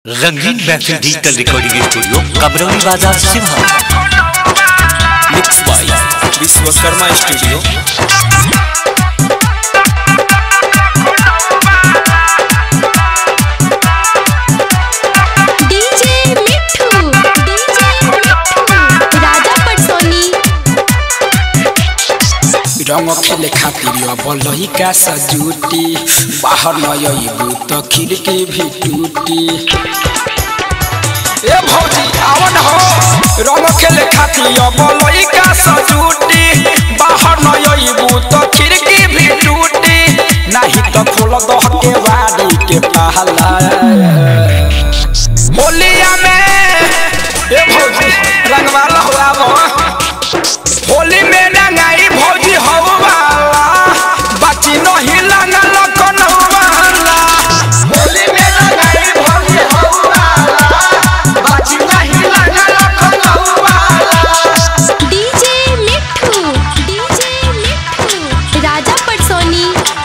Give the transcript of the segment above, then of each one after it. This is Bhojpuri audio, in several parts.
रंगीन महफिल डिजिटल रिकॉर्डिंग स्टूडियो कमरौली बाजार सिमहा mix by Vishwakarma studio DJ Mithu DJ Mithu Raja Patsoni रंग खेले खातिर अब लहिका सजूटी बाहर न अइबू त खिड़की भी टूटी ए भौजी आवन हो रंग खेले खातिर अब लहिका सजूटी बाहर न अइबू त खिड़की भी टूटी नाही त खोल दह के बाड़ी के पहला होलिया में ए भौजी रंगवा लहवा होली में रंगाई भौजी हवा बाची नहीं लगल कनवाला होली में रंगाई भौजी हवा बाची नहीं लगल कनवाला डीजे मिठू डीजे मिठू राजा पटसोनी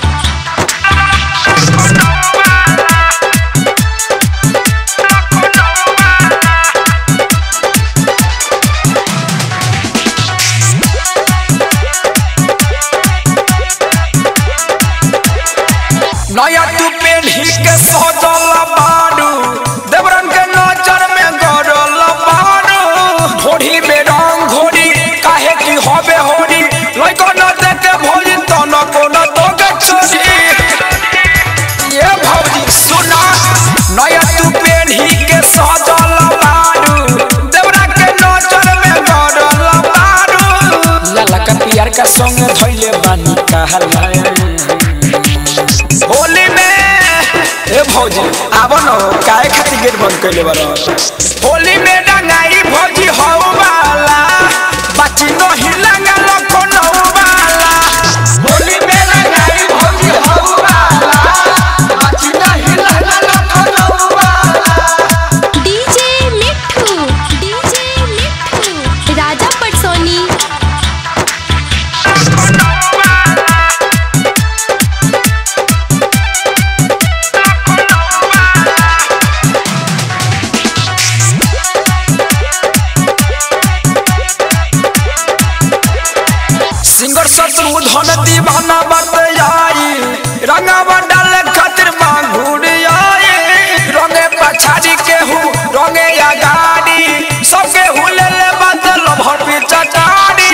नया तू पेन्ही के सजल बारू देवरन के नजर में गड़ल बारू घोड़ी में रंग घोड़ी काहे की होबे होड़ी लइको न देखे भौजी तो न कोनो तो के छोड़ी ये भौजी सुना नया तू पेन्ही के सजल बारू देवरा के नजर में गड़ल बारू लाला का पियर का संग धइले बानी कहला होली में ए भौजी आबो न काहे खातिर गेट बंद कइले बार होली में रंगाई भौजी हौ वाला बाची नहीं लगल कोनो वाला होली में रंगाई भौजी हौ वाला बाची नहीं लगल कोनो वाला डीजे मिठू डीजे मिठू राजा पटसोनी सिंगर शत्रु धन दीवाना बतयाई रंगावा डाले खातिर मांगुर आई रंगे पछाड़ी के हूँ रंगे अगाड़ी सबके हुले ले बदल भर पे चटाड़ी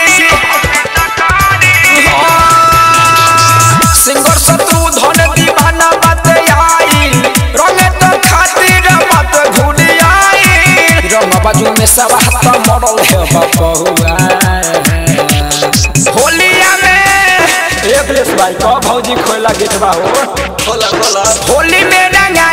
सिंगर शत्रु धन दीवाना बतयाई रंगे तो खातिर मत घुड़ आई रंग बाजू में सब हाथ मरल है बपुआ होलिया में एक लेस भाई का भौजी खोला गेटवा हो खोला खोला होली में रंगा